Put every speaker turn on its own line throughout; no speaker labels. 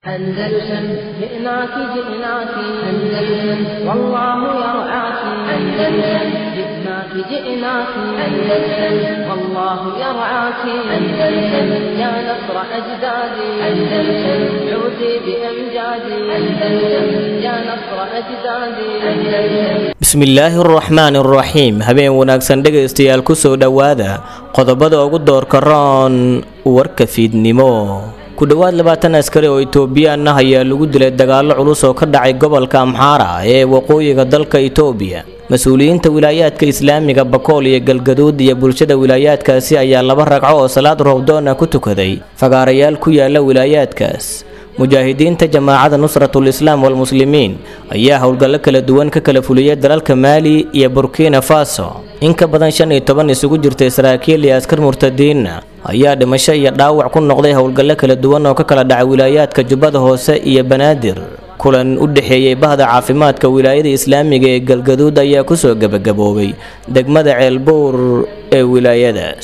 أندلسن جئناك جئناك أندلسن والله يرعاك أندلسن جئناك جئناك أندلسن والله يرعاك أندلسن يا نصر أجدادي أندلسن عودي بأمجادي أندلسن يا نصر أجدادي أندلسن
bismillaahi araxmaan araxiim habeen wanaagsan dhegaystayaal kusoo dhowaada qodobada ugu doorka roon warka fiidnimo ku dhowaad labaatan askari oo itoobiyaan ah ayaa lagu dilay dagaallo culus oo ka dhacay gobolka amxaara ee waqooyiga dalka itoobiya mas-uuliyiinta wilaayaadka islaamiga bakool iyo galgaduud iyo bulshada wilaayaadkaasi ayaa laba ragco oo salaad roobdoona ku tukaday fagaarayaal ku yaala wilaayaadkaas mujaahidiinta jamaacada nusratul islaam walmuslimiin ayaa howlgallo kala duwan ka kala fuliyay dalalka maali iyo burkina faso in ka badan shan iyo toban isugu jirtay saraakiil iyo askar murtadiinna ayaa dhimasho iyo dhaawac ku noqday howlgallo kala duwan oo ka kala dhacay wilaayaadka jubbada hoose iyo banaadir kulan u dhexeeyey bahda caafimaadka wilaayada islaamiga ee galgaduud ayaa kusoo gebagaboobay degmada ceelbuur ee wilaayadaas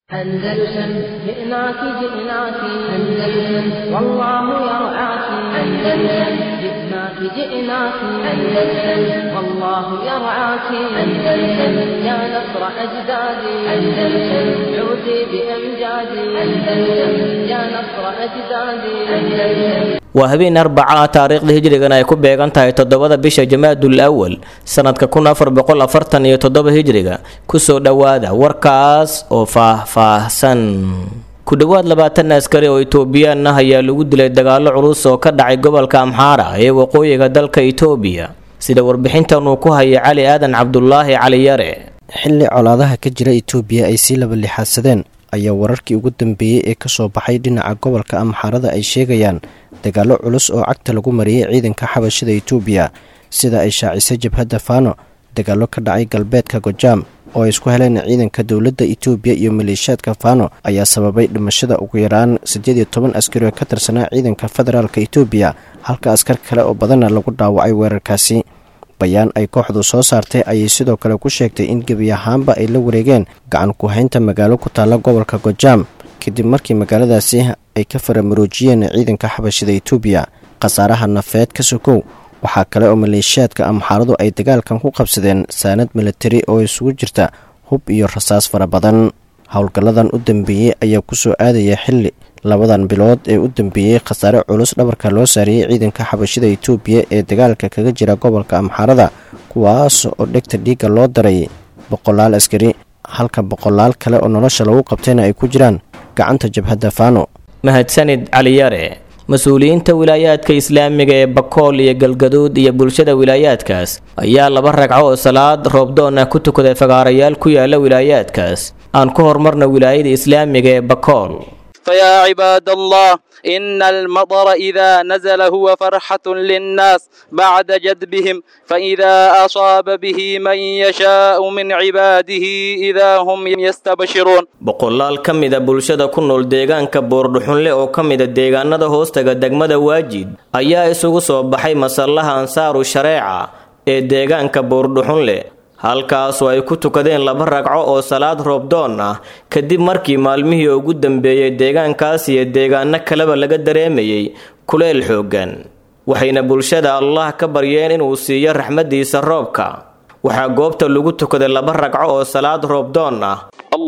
أندلسن جئناك جئناك أندلسن والله يرعاك أندلسن جئناك جئناك أندلسن والله يرعاك أندلسن يا نصر أجدادي أندلسن عودي بأمجادي أندلسن يا نصر أجدادي أندلسن
waa habeen arbaca ah taariikhda hijrigan ay ku beegan tahay toddobada bisha jamaadul awal sanadka kun afar boqol afartan iyo toddoba hijriga kusoo dhowaada warkaas oo faah-faahsan ku dhowaad labaatan askari oo itoobiyaan ah ayaa lagu dilay dagaallo culus oo ka dhacay gobolka amxaara ee waqooyiga dalka itoobiya sida warbixintan uu ku hayay cali aadan cabdulaahi cali yare
xilli colaadaha ka jira itoobiya ay sii laba lixaadsadeen ayaa wararkii ugu dambeeyey ee kasoo baxay dhinaca gobolka amxaarada ay sheegayaan dagaallo culus oo cagta lagu mariyey ciidanka xabashida itoobiya sida ay shaacisay jabhadda faano dagaallo ka dhacay galbeedka gojaam oo ay isku heleen ciidanka dowladda itoobiya iyo maleeshiyaadka faano ayaa sababay dhimashada ugu yaraan siddeed iyo toban askari oo ka tirsanaa ciidanka federaalka itoobiya halka askar kale oo badanna lagu dhaawacay weerarkaasi bayaan ay kooxdu soo saartay ayay sidoo kale ku sheegtay in gebi ahaanba ay la wareegeen gacan ku-haynta magaalo ku taalla gobolka gojaam kadib markii magaaladaasi ay ka faramaroojiyeen ciidanka xabashida itoobiya khasaaraha nafeed ka sokow waxaa kale oo maleeshiyaadka amxaaradu ay dagaalkan ku qabsadeen saanad milatari oo isugu jirta hub iyo rasaas fara badan howlgalladan u dambeeyey ayaa kusoo aadaya xilli labadan bilood ee u dambeeyey khasaare culus dhabarka loo saariyey ciidanka xabashida itoobiya ee dagaalka kaga jira gobolka amxaarada kuwaas oo dhegta dhiigga loo daray boqolaal askari halka boqolaal kale oo nolosha lagu qabtayna ay ku jiraan gacanta jabhadda faano
mahadsanid caliyare mas-uuliyiinta wilaayaadka islaamiga ee bakool iyo galgaduud iyo bulshada wilaayaadkaas ayaa laba ragco oo salaad roobdoon ah ku tukaday fagaarayaal ku yaala wilaayaadkaas aan ku horumarna wilaayada islaamiga ee bakool
فيا عباد الله إن المطر إذا نزل هو فرحة للناس بعد جدبهم فإذا أصاب به من يشاء من عباده إذا هم يستبشرون
boqolaal ka mida bulshada ku nool deegaanka boordhuxunle oo ka mida deegaanada hoostaga degmada waajid ayaa isugu soo baxay masallaha ansaaru shareeca ee deegaanka boordhuxunle halkaasoo ay ku tukadeen laba ragco oo salaad roobdoon ah kadib markii maalmihii ugu dambeeyey deegaankaas iyo deegaano kaleba laga dareemayay kuleel xooggan waxayna bulshada allah ka baryeen inuu siiyo raxmaddiisa roobka waxaa goobta lagu tukaday laba ragco oo salaad roobdoon ah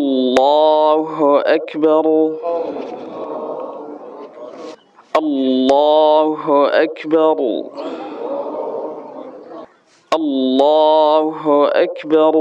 الله أكبر الله أكبر الله أكبر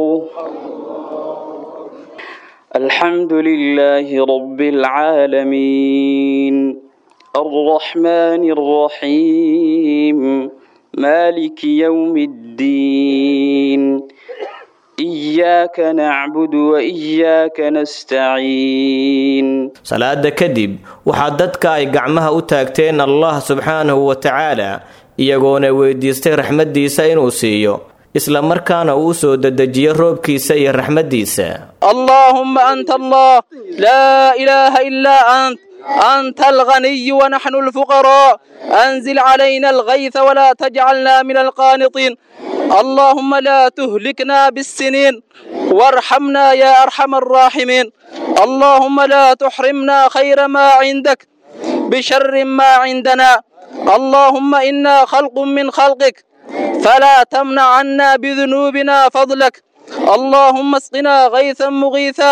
الحمد لله رب العالمين الرحمن الرحيم مالك يوم الدين إياك نعبد وإياك نستعين
salaada kadib waxaa dadka ay gacmaha u taagteen allah subxaanahu wa tacaala iyagoona weydiistay raxmaddiisa inuu siiyo isla markaana uu soo dedejiyo roobkiisa iyo raxmaddiisa
اللهم أنت الله لا إله إلا أنت أنت الغني ونحن الفقراء أنزل علينا الغيث ولا تجعلنا من القانطين اللهم لا تهلكنا بالسنين وارحمنا يا أرحم الراحمين اللهم لا تحرمنا خير ما عندك بشر ما عندنا اللهم إنا خلق من خلقك فلا تمنع عنا بذنوبنا فضلك اللهم اسقنا غيثا مغيثا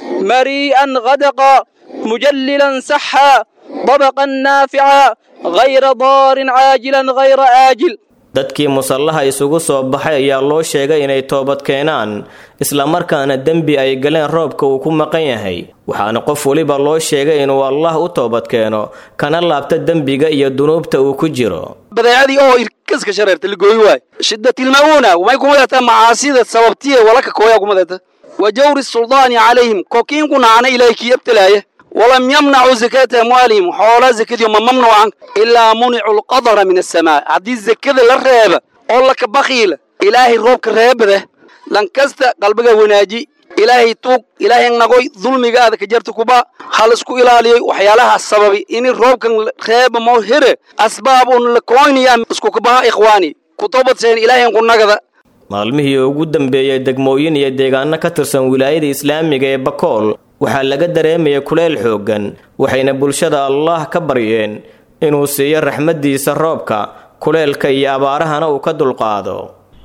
مريئا غدقا مجللا سحا طبقا نافعا غير ضار عاجلا غير آجل
dadkii musallaha isugu soo baxay ayaa loo sheegay inay toobad keenaan islamarkaana dembi ay galeen roobka uu ku maqan yahay waxaana qof weliba loo sheegay inuu allah u toobad keeno kana laabta dembiga iyo dunuubta uu ku jiro
badeecadii oo irkaska shareerta ligooyi waay shidatilma'uuna may kumadata macaasida sababtiye walaka kooyaa kumadata wa jawri suldaani calayhim kokiinku nacana ilaahay kii abtalaaya walam yamnacuu zakata amwaalihim xoolaa zakadiyo ma mamnuucan ilaa municu lqadara min asamaa haddii zakada la reeba oo laka bakiila ilaahay roobka reebada lankasta qalbiga wanaaji ilaahay tuug ilaahay nagoy dulmigaada ka jarta kuba hal isku ilaaliyoy waxyaalaha sababi ini roobkan reeba moo here asbaab un la koynaya isku kabaha ikhwaani kutobadseen ilaahay kunagada
maalmihii ugu dambeeyey degmooyin iyo deegaano ka tirsan wilaayada islaamiga ee bakool waxaa laga dareemaya kuleyl xooggan waxayna bulshada allaah ka baryeen inuu siiyo raxmaddiisa roobka kuleylka iyo abaarahana uu ka dulqaado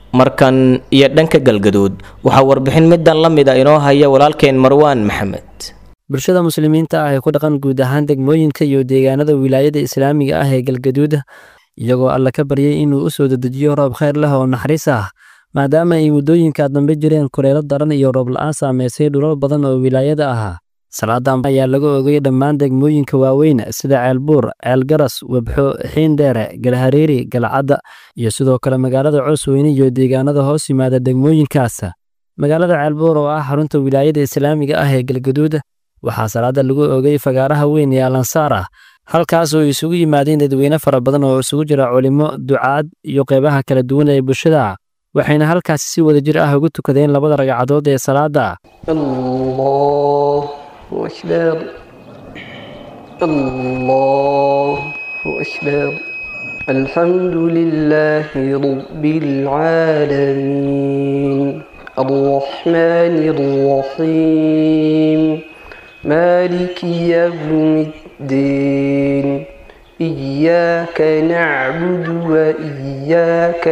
markan iyo dhanka galgaduud waxaa warbixin middan la mid a inoo haya walaalkeen marwaan maxamed
bulshada muslimiinta ah ee ku dhaqan guud ahaan degmooyinka iyo deegaanada wilaayada islaamiga ah ee galgaduud iyagoo alla ka baryay inuu u soo dedejiyo roob khayr leh oo naxariis ah maadaama ay muddooyinka dambe jireen kuleelo daran iyo roob la'aan saameysay dhulal badan oo wilaayada ahaa salaadan ayaa laga ogay dhammaan degmooyinka waaweyn sida ceelbuur ceelgaras webxo xiindheere galhareeri galcadda iyo sidoo kale magaalada coosweyne iyo deegaanada hoos yimaada degmooyinkaas magaalada ceelbuur oo ah xarunta wilaayada islaamiga ah ee galgaduud waxaa salaada lagu ogay fagaaraha weyn ee alansaar ah halkaas oo isugu yimaadeen dadweyne fara badan oo isugu jira culimo ducaad iyo qeybaha kala duwan ee bulshada waxayna halkaasi si wada jir ah ugu tukadeen labada ragcadood ee salaada
أكبر الله أكبر الحمد لله رب العالمين الرحمن الرحيم مالك يوم الدين إياك نعبد وإياك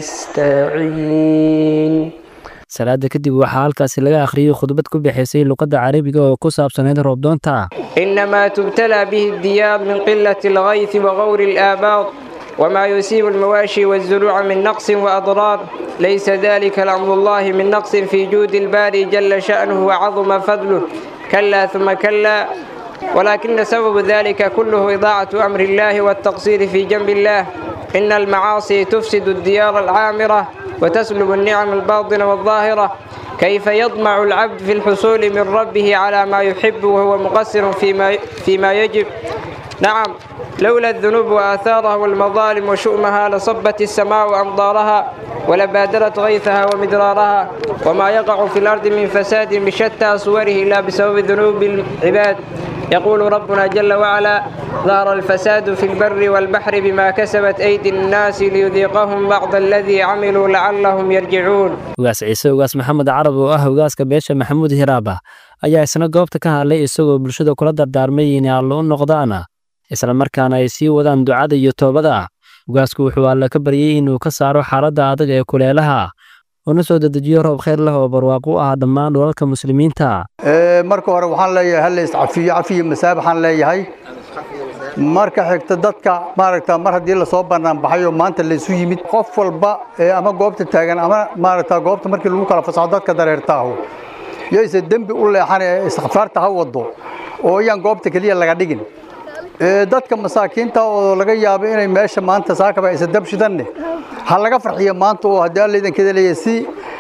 نستعين
salaada kadib waxaa halkaasi laga akhriyey khudbad ku bixaysay luqadda carabiga oo ku saabsanayd roobdoonta
إنما تبتلى به الديار من قلة الغيث وغور الآباط وما يصيب المواشي والزروع من نقص وأضرار ليس ذلك لأمر الله من نقص في جود الباري جل شأنه وعظم فضله كلا ثم كلا ولكن سبب ذلك كله إضاعة أمر الله والتقصير في جنب الله إن المعاصي تفسد الديار العامرة وتسلب النعم الباطنة والظاهرة كيف يطمع العبد في الحصول من ربه على ما يحب وهو مقصر فيما, فيما يجب نعم لولا الذنوب وآثارها والمظالم وشؤمها لصبت السماء أمطارها ولبادرت غيثها ومدرارها وما يقع في الأرض من فساد بشتى صوره إلا بسبب ذنوب العباد يقول ربنا جل وعلا ظهر الفساد في البر والبحر بما كسبت أيدي الناس ليذيقهم بعض الذي عملوا لعلهم يرجعون
ugaas ciise ugaas maxamed carab oo ah ugaaska beesha maxamuud hiraaba ayaa isna goobta ka hadlay isagoo bulshada kula dardaarmay inay allo u noqdaan isla markaana ay sii wadaan ducada iyo toobada ugaasku wuxuu alle ka baryey inuu ka saaro xaaladda adag ee kuleelaha una soo dedejiyo roob khayr leh oo barwaaqo u ah dhammaan dhulalka muslimiinta
marka hore waxaan leeyahay hal lays cafiyo cafiyo masaabaxaan leeyahay marka xigta dadka maaragta mar haddii lasoo bannaan baxay oo maanta laysu yimid qof walba ee ama goobta taagan ama maaragta goobta markii lagu kala fasaxo dadka dareertaahu yayse dembi u leexan ee istikfaarta ha wado oo iyaan goobta keliya laga dhigin dadka masaakiinta oo laga yaabo inay meesha maanta saakaba aysa dab shidanne ha laga farxiyo maanta oo haddii alla idankeeda leeyahay si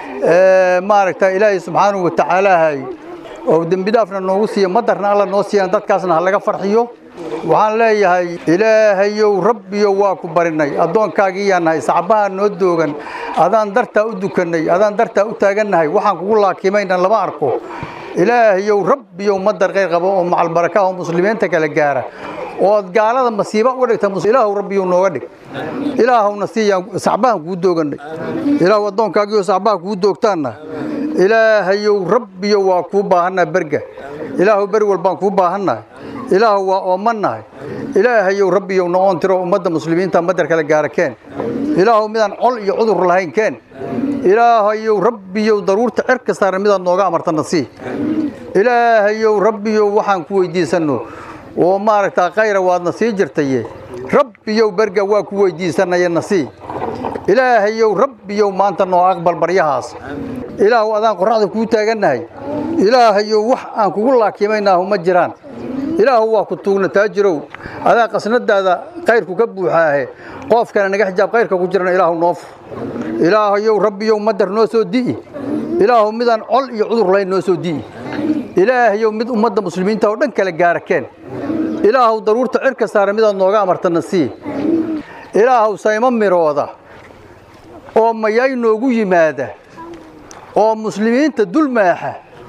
maaragta ilaahay subxaanahu watacaalaahay oo dembidaafna noogu siiyo madarna alla noo siiyaan dadkaasna ha laga farxiyo waxaan leeyahay ilaahayow rabbiyo waa ku barinay addoonkaagiiyaa nahay sacbaha noo doogan adaan dartaa u dukannay adaan dartaa u taagannahay waxaan kugu laakimayna lama arko ilaahayow rabbiyow madar khayr qabo oo macalbaraka oo muslimiinta kala gaara ood gaalada masiiba uga dhigta ilaahu rabbiyow nooga dhig ilaahowna siiyaan sacbahan kuu doogannay ilaahu addoonkaagiioo sacbaha kuu doogtaanna ilaahayow rabbiyo waa kuu baahannaha berga ilaahu beri walbaan kuu baahannahay ilaahu waa oomannahay ilaahayow rabbiyow noqon tiro ummadda muslimiinta madar kale gaara keen ilaahu midaan col iyo cudur lahayn keen ilaahayow rabbiyow daruurta cerka saaran midaad nooga amartana sii ilaahayow rabbiyow waxaan ku weydiisanno oo maaragtaa khayra waadna sii jirtaye rabbiyow berga waa ku weydiisanaya na sii ilaahayow rabbiyow maanta noo aqbal baryahaas ilaahu adaan qorraxda kuu taagannahay ilaahayow wax aan kugu laakimaynaahu ma jiraan ilaahu waa ku tuugna taajirow adaa qasnadaada kayrku ka buuxaahe qoofkana naga xijaab kayrka ku jirana ilaahu noo fur ilaahayow rabbiyow madar noo soo di'i ilaahu midaan col iyo cudur lahayn noo soo di'i ilaahayow mid ummadda muslimiinta oo dhan kale gaara keen ilaahu daruurta cirka saara midaad nooga amartana sii ilaahu saymo mirooda oo mayay noogu yimaada oo muslimiinta dul maaxa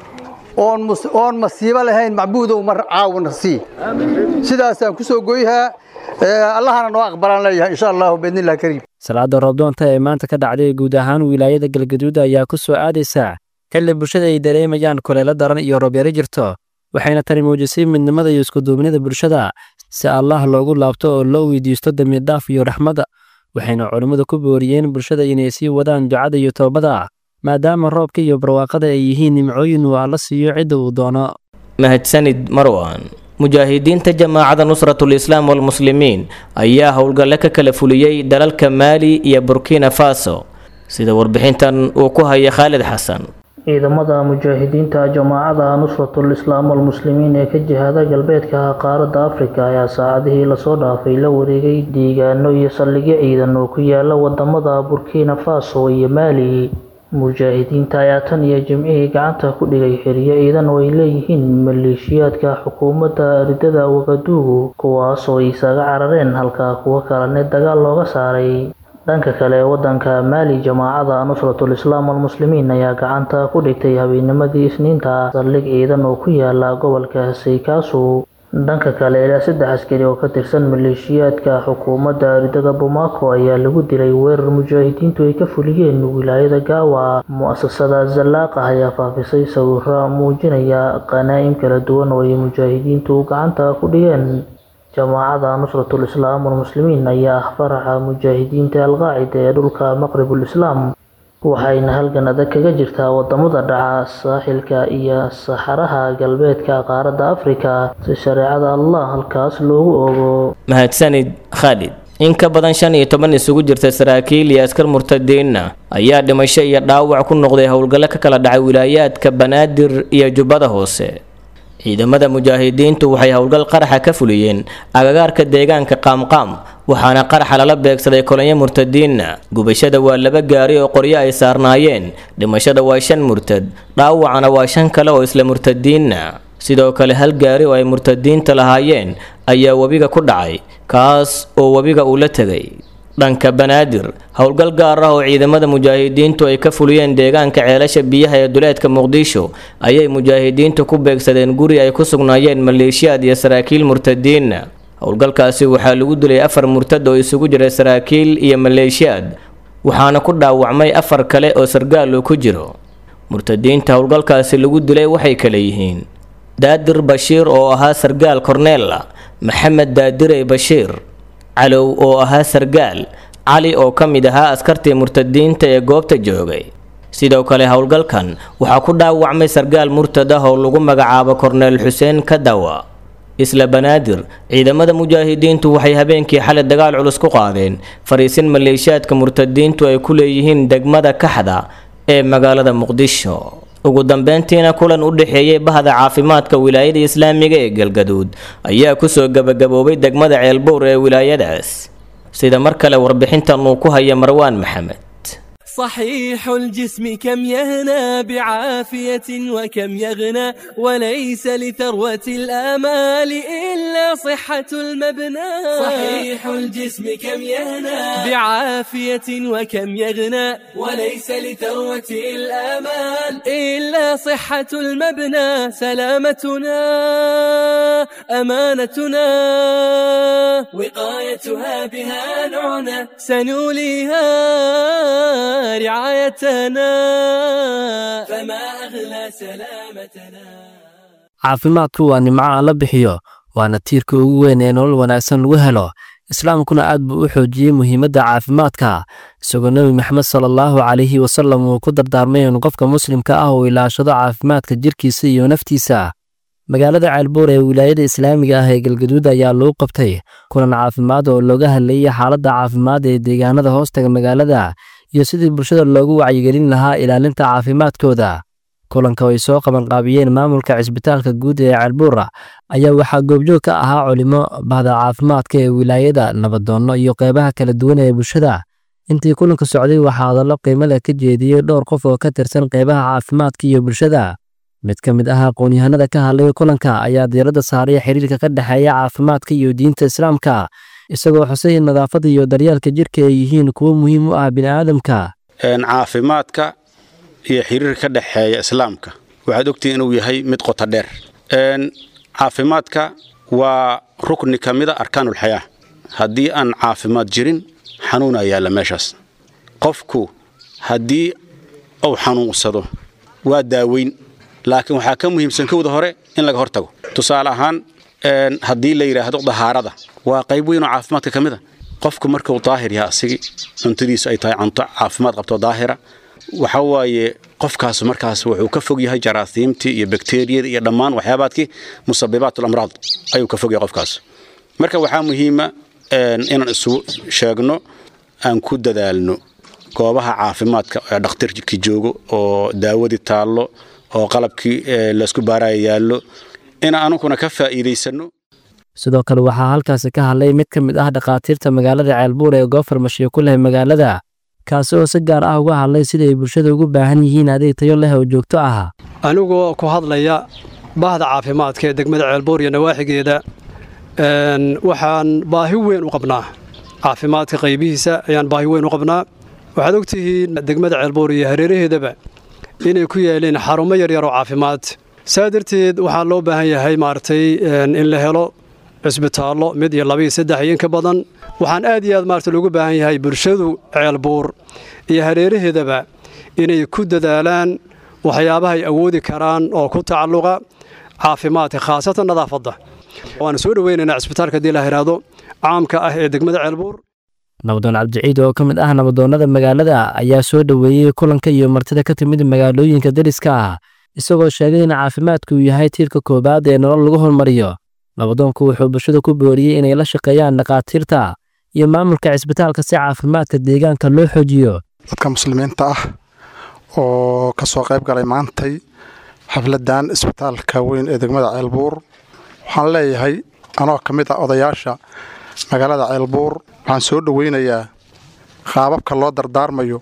oon masiibo lahayn macbuudow mar caawina sii sidaasaan ku soo goyhaa allahana noo aqbalaan leeyahay insha allahu biidnillahi kariim
salaada roobdoonta ee maanta ka dhacday guud ahaan wilaayada galgaduud ayaa ku soo aadaysa xilli bulshada ay dareemayaan kuleelo daran iyo roobyaro jirto waxayna tani muujisay midnimada iyo iskuduubnida bulshada si allah loogu laabto oo loo weydiisto dembidhaaf iyo raxmadda waxayna culimmadu ku booriyeen bulshada inay sii wadaan ducada iyo toobada maadaama roobka iyo barwaaqada ay yihiin nimcooyin uu alla siiyo cidda uu doono
mahadsanid marwan mujaahidiinta jamaacada nusratul islaam walmuslimiin ayaa howlgalle ka kala fuliyey dalalka maali iyo burkina faso sida warbixintan uu ku haya khaalid xasan
ciidamada mujaahidiinta jamaacada nusratul islaam walmuslimiin ee ka jihada galbeedka qaaradda afrika ayaa saacadihii lasoo dhaafay la wareegay deegaano iyo saldhigyo ciidan oo ku yaala wadamada burkina faso iyo maali mujaahidiinta ayaa tan iyo jimcihii gacanta ku dhigay xiriyo ciidan oo ay leeyihiin maleeshiyaadka xukuumadda ridada wagaduugu kuwaas oo isaga carareen halka kuwo kalene dagaal looga saaray dhanka kale wadanka maali jamaacada nusratul islaam walmuslimiin ayaa gacanta ku dhigtay habeenimadii isniinta saldhig ciidan oo ku yaala gobolka saykaasu dhanka kale ilaa saddex askari oo ka tirsan maleeshiyaadka xukuumadda ridada bomaako ayaa lagu dilay weerar mujaahidiintu ay ka fuliyeen wilaayada gaawa mu-asasada zallaaqa ayaa faafisay sawiro muujinaya qanaa'im kala duwan oo ay mujaahidiintu gacanta ku dhigeen jamaacada nusratul islaam walmuslimiin ayaa ah faraxa mujaahidiinta alqaacida ee dhulka maqribul islaam waxayna halgan adag kaga jirtaa wadamada dhaca saaxilka iyo saxaraha galbeedka qaaradda afrika si shareecada allah halkaas loogu ogo
mahadsanid khaalid in ka badan shan iyo toban isugu jirta saraakiil iyo askar murtadiinna ayaa dhimasho iyo dhaawac ku noqday howlgallo ka kala dhacay wilaayaadka banaadir iyo jubbada hoose ciidamada mujaahidiintu waxay howlgal qaraxa ka fuliyeen agagaarka deegaanka qaamqaam waxaana qaraxa lala beegsaday kolonyo murtadiinna gubashada waa laba gaari oo qoryo ay saarnaayeen dhimashada waa shan murtad dhaawacana waa shan kale oo isla murtadiinna sidoo kale hal gaari oo ay murtadiinta lahaayeen ayaa webiga ku dhacay kaas oo webiga uu la tegay dhanka banaadir howlgal gaar ah oo ciidamada mujaahidiintu ay ka fuliyeen deegaanka ceelasha biyaha ee duleedka muqdisho ayay mujaahidiintu ku beegsadeen guri ay ku sugnaayeen maleeshiyaad iyo saraakiil murtadiinna howlgalkaasi waxaa lagu dilay afar murtad oo isugu jira saraakiil iyo maleeshiyaad waxaana ku dhaawacmay afar kale oo sargaal uu ku jiro murtadiinta howlgalkaasi lagu dilay waxay kale yihiin daadir bashiir oo ahaa sargaal korneella maxamed daadirey bashiir calow oo ahaa sargaal cali oo ka mid ahaa askartii murtadiinta ee goobta joogay sidoo kale howlgalkan waxaa ku dhaawacmay sargaal murtad ah oo lagu magacaabo korneel xuseen kadawa isla banaadir ciidamada mujaahidiintu waxay habeenkii xalay dagaal culus ku qaadeen fariisin maleeshiyaadka murtadiintu ay ku leeyihiin degmada kaxda ee magaalada muqdisho ugu dambeyntiina kulan u dhexeeyey bahda caafimaadka wilaayada islaamiga ee galgaduud ayaa kusoo gabagaboobay degmada ceelbuur ee wilaayadaas sida mar kale warbixintan uu ku haya marwaan maxamed
صحيح الجسم كم يهنى بعافية وكم يغنى وليس لثروة الآمال إلا صحة المبنى صحيح الجسم كم يهنى بعافية وكم يغنى وليس لثروة الآمال إلا صحة المبنى سلامتنا أمانتنا وقايتها بها نعنى سنوليها رعايتنا فما أغلى سلامتنا
caafimaadku waa nimco aan la bixiyo waana tiirka ugu weyn ee nolol wanaagsan lagu helo islaamkuna aad buu u xoojiyey muhiimadda caafimaadka isagoo nebi maxamed sala allahu calayhi wasallam uu ku dardaarmay in qofka muslimka ah uu ilaashado caafimaadka jirkiisa iyo naftiisa magaalada ceelbuur ee wilaayada islaamiga ah ee galgaduud ayaa lagu qabtay kulan caafimaad oo looga hadlayay xaaladda caafimaad ee deegaanada hoostaga magaalada iyo sidii bulshada loogu wacyigelin lahaa ilaalinta caafimaadkooda kulanka ay soo qabanqaabiyeen maamulka cisbitaalka guud ee ceelbuura ayaa waxaa goobjoog ka ahaa culimo bahda caafimaadka ee wilaayada nabadoonno iyo qeybaha kala duwan ee bulshada intii kulanka socday waxaa hadallo qiimo leh ka jeediyey dhowr qof oo ka tirsan qeybaha caafimaadka iyo bulshada mid ka mid ah aqoon-yahanada ka hadlay kulanka ayaa diiradda saaray xiriirka ka dhexeeya caafimaadka iyo diinta islaamka isagoo xusay in nadaafadda iyo daryeelka jirka ay yihiin kuwo muhiim u ah bini'aadamka
caafimaadka iyo xiriirka ka dhexeeya islaamka waxaad ogtihiin inuu yahay mid qota dheer caafimaadka waa rukni ka mida arkaanulxayaa haddii aan caafimaad jirin xanuuna yaalla meeshaas qofku haddii uu xanuunsado waa daaweyn laakiin waxaa ka muhiimsan kowda hore in laga hortago tusaale ahaan haddii la yidhaahdo dahaarada waa qayb weyn oo caafimaadka ka mid a qofku markuu daahir yahay asigii cuntadiisu ay tahay cunto caafimaad qabto daahira waxa waaye qofkaas markaas wuxuu ka fog yahay jaraasiimtii iyo bakteriyada iyo dhammaan waxyaabaadkii musabibaat amraad ayuu ka fog yahay qofkaas marka waxaa muhiima inaan isu sheegno aan ku dadaalno goobaha caafimaadka ee dhakhtarkii joogo oo daawadii taallo oo qalabkii laysku baaraya yaallo in anuguna ka faa'iidaysanno
sidoo kale waxaa halkaasi ka hadlay mid ka mid ah dhakhaatiirta magaalada ceelbuur ee goofar mashiyo ku leh magaalada kaasi oo si gaar ah uga hadlay sida ay bulshada ugu baahan yihiin adeeg tayo leh oo joogto ah
anigoo ku hadlaya bahda caafimaadka ee degmada ceelbuur iyo nawaaxigeeda waxaan baahi weyn u qabnaa caafimaadka qaybihiisa ayaan baahi weyn u qabnaa waxaad ogtihiin degmada ceelbuur iyo hareeraheedaba inay ku yaaleen xarumo yaryar oo caafimaad saa darteed waxaa loo baahan yahay maaragtay in la helo cisbitaallo mid iyo laba iyo saddex iyo inka badan waxaan aad iyo aad maarata loogu baahan yahay bulshadu ceelbuur iyo hareeraheedaba inay ku dadaalaan waxyaabaha ay awoodi karaan oo ku tacalluqa caafimaadka khaasatan nadaafadda waana soo dhoweynaynaa cisbitaalka haddii la yidhaahdo caamka ah ee degmada ceelbuur
nabadoon cabdiciid oo ka mid ah nabadoonnada magaalada ayaa soo dhoweeyey kulanka iyo martida ka timid magaalooyinka deriska ah isagoo sheegay in caafimaadku uu yahay tiirka koowaad ee nolol lagu hormariyo nabadoonku wuxuu bulshada ku booriyey inay la shaqeeyaan dhakhaatiirta iyo maamulka cisbitaalka si caafimaadka deegaanka loo xoojiyo
dadka muslimiinta ah oo ka soo qayb galay maantay xafladan isbitaalka weyn ee degmada ceelbuur waxaan leeyahay anoo ka mid ah odayaasha magaalada ceelbuur waxaan soo dhoweynayaa qaababka loo dardaarmayo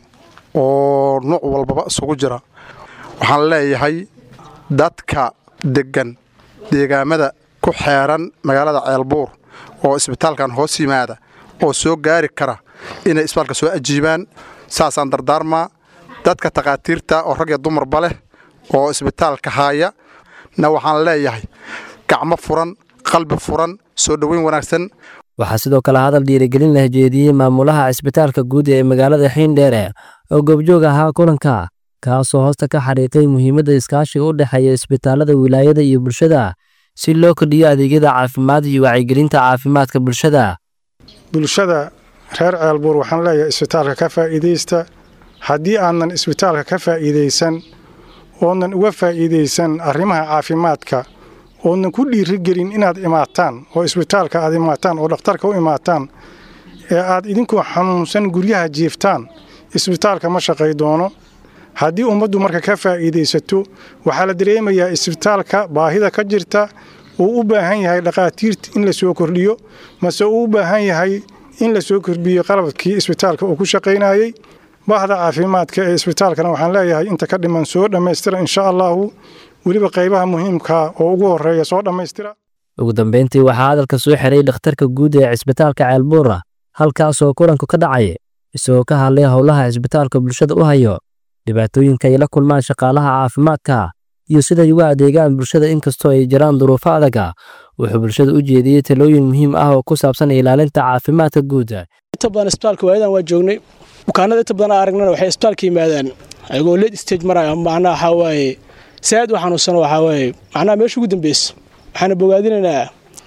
oo nuuc walbaba isugu jira waxaan leeyahay dadka deggan deegaamada ku xeeran magaalada ceelbuur oo isbitaalkan hoos yimaada oo soo gaari kara inay isbitaalka soo ajiibaan saasaan dardaarmaa dadka takhaatiirta oo rag iyo dumarba leh oo isbitaalka haaya na waxaan leeyahay gacmo furan qalbi furan soo dhoweyn wanaagsan
waxaa sidoo kale hadal dhiirigelin la jeediyey maamulaha cisbitaalka guud ee magaalada xiindheere oo goobjoog ahaa kulanka kaasoo hoosta ka xariiqay muhiimadda iskaashiga u dhexeeya isbitaalada wilaayada iyo bulshada si loo kordhiyo adeegyada caafimaad iyo wacyigelinta caafimaadka bulshada
bulshada reer ceelbuur waxaan leeyahay isbitaalka ka faa'iidaysta haddii aanan isbitaalka ka faa'iidaysan oonan uga faa'iidaysan arrimaha caafimaadka oonan ku dhiirigelin inaad imaataan oo isbitaalka aad imaataan oo dhakhtarka u imaataan ee aad idinkoo xanuunsan guryaha jiiftaan isbitaalka ma shaqay doono haddii ummaddu marka ka faa'iidaysato waxaa la dareemayaa isbitaalka baahida ka jirta uu u baahan yahay dhakhaatiirta in la soo kordhiyo mase uu u baahan yahay in la soo kordhiyo qalabkii isbitaalka uu ku shaqaynayey bahda caafimaadka ee isbitaalkana waxaan leeyahay inta ka dhiman soo dhammaystira insha allahu weliba qaybaha muhiimka oo ugu horeeya soo dhammaystira
ugu dambeyntii waxaa hadalka soo xiray dhakhtarka guud ee cisbitaalka ceelbuura halkaasoo kulanku ka dhacay isagoo ka hadlay howlaha cisbitaalka bulshada u hayo dhibaatooyinka ay la kulmaan shaqaalaha caafimaadka iyo siday uga adeegaan bulshada inkastoo ay jiraan duruufo adaga wuxuu bulshada u jeediyey talooyin muhiim ah oo ku saabsan ilaalinta caafimaadka guud
inta badan isbitaalka waayadan waa joognay bukaanada inta badan aragnana waxay isbitaalka yimaadaan ayagoo late stage maraya macnaha waxaa waaye saad u xanuunsan waxaa waaye macnaha meesha ugu dambeysa waxaana bogaadinaynaa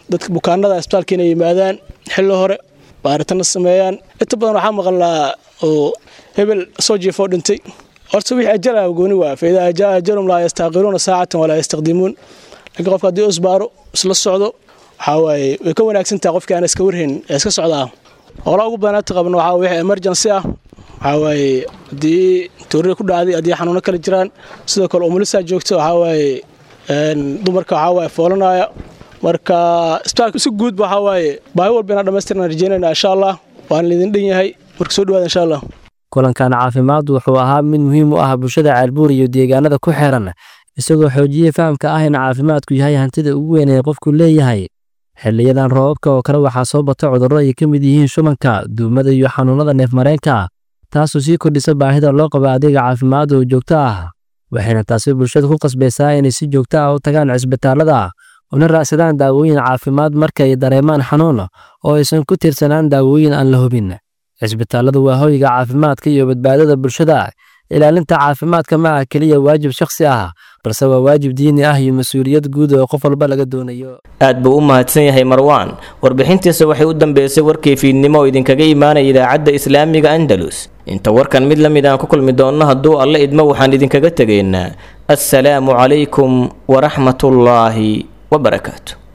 dadka bukaanada isbitaalka inay yimaadaan xilli hore baaritanna sameeyaan inta badan waxaa maqalnaa oo hebel soo jiifoo dhintay horta wixii ajala gooni waa fa idaa jaa ajalum laa yastaaqiruuna saacatan walaa yastaqdimuun laakiin qofka haddii isbaaro isla socdo waxaa waaye way ka wanaagsan tahay qofkii aan iska warhayn ee iska socdaa hoola ugu badan inta qabno waxaa wixii emergency ah waxaa waaye haddii tuurida ku dhacday haddii xanuuno kale jiraan sidoo kale umulisaa joogto waxaa waaye dumarka waxaa waaye foolanaya marka isbitaalka si guud waxaa waaye baahi walba inaan dhammaystirnaan rajeynayna insha allah waan lidin dhan yahay marka soo dhawaada insha allah
kulankan caafimaad wuxuu ahaa mid muhiim u ah bulshada ceelbuur iyo deegaanada ku xeeran isagoo xoojiyey fahamka ah in caafimaadku yahay hantida ugu weyn ee qofku leeyahay xiliyadan roobabka oo kale waxaa soo bata cudurro ay ka mid yihiin shubanka duumada iyo xanuunada neefmareenka taasoo sii kordhisa baahida loo qabo adeega caafimaad oo joogto ah waxayna taasi bulshada ku qasbaysaa inay si joogto ah u tagaan cisbitaalada una raacsadaan daawooyin caafimaad marka ay dareemaan xanuun oo aysan ku tiirsanaan daawooyin aan la hubin cisbitaaladu waa hoyga caafimaadka iyo badbaadada bulshada ilaalinta caafimaadka ma ah keliya waajib shakhsi ah balse waa waajib diini ah iyo mas-uuliyad guud oo qof walba laga doonayo
aad buu u mahadsan yahay marwaan warbixintiisa waxay u dambeysay warkii fiidnimo oo idinkaga imaanaya idaacadda islaamiga andalus inta warkan mid la mid aan ku kulmi doonno hadduu alle idmo waxaan idinkaga tegaynaa assalaamu calaykum waraxmatullaahi wabarakaatu